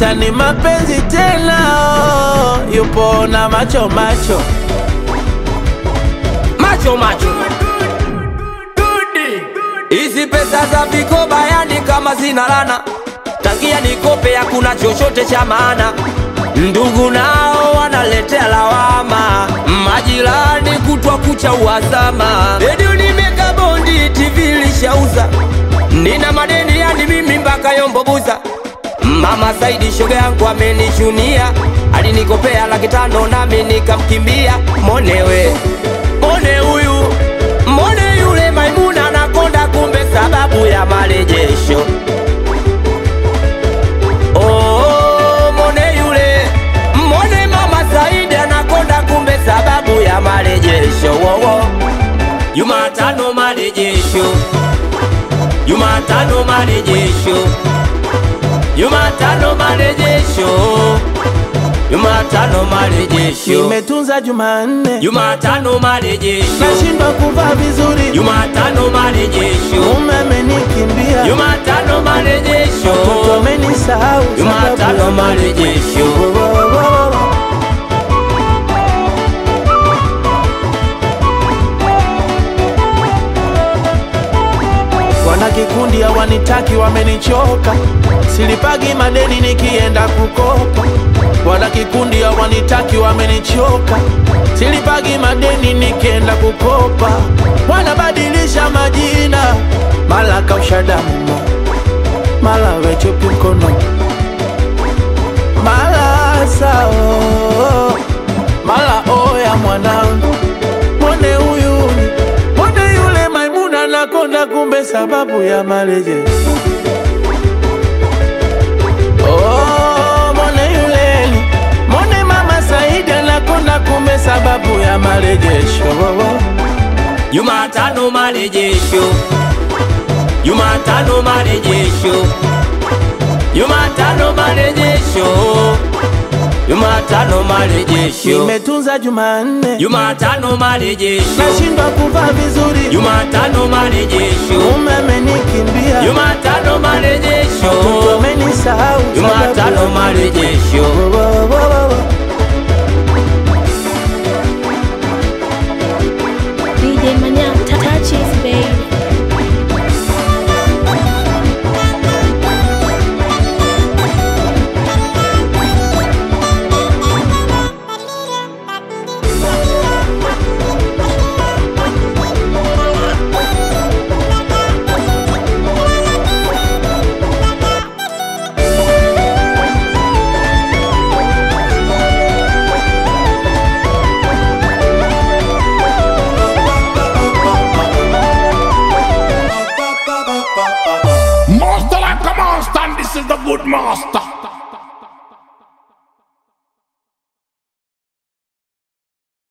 Maisha ni mapenzi tena, oh, yupo na macho macho macho macho hizi pesa za vikoba yani kama zina lana tangia nikope hakuna chochote cha maana ndugu nao wanaletea lawama majirani kutwa kucha uhasama redio nimeka bondi tv lishauza nina madeni yani mimi mpaka yombobuza mama saidi shoga yangu amenichunia alinikopea laki tano nami nikamkimbia monewe mone huyu mone yule maimuna nakonda kumbe sababu ya marejesho Oh, mone yule mone mama saidi anakonda kumbe sababu ya marejesho wowo jumatano marejesho jumatano marejesho jumatano marejesho jumatano marejesho nimetunza Jumanne, jumatano marejesho nashindwa kuvaa vizuri, jumatano marejesho mume amenikimbia, jumatano marejesho mtoto amenisahau, jumatano sababu ya marejesho Wo, wo, wo, wo, wo. Wana kikundi hawanitaki, wamenichoka, silipagi madeni nikienda kukopa. Wana kikundi hawanitaki, wamenichoka, silipagi madeni nikienda kukopa. Wanabadilisha majina, mala kausha damu, mala wechupi mkono, mala sao, mala oya mwanangu, mwone huyu mwone yule Maimuna nakonda, kumbe sababu ya marejesho. Oh, mwone yule mwone mama Saidi anakonda, kumbe sababu ya marejesho. Oh, oh. jumatano marejesho jumatano marejesho jumatano marejesho jumatano marejesho Nimetunza Jumanne, jumatano marejesho nashindwa kuvaa vizuri, jumatano marejesho mume amenikimbia, jumatano marejesho mtoto amenisahau, sababu jumatano ya marejesho Wo, wo, wo, wo, wo. DJ Manyang touches baby. Master like a monster, and this is the good master.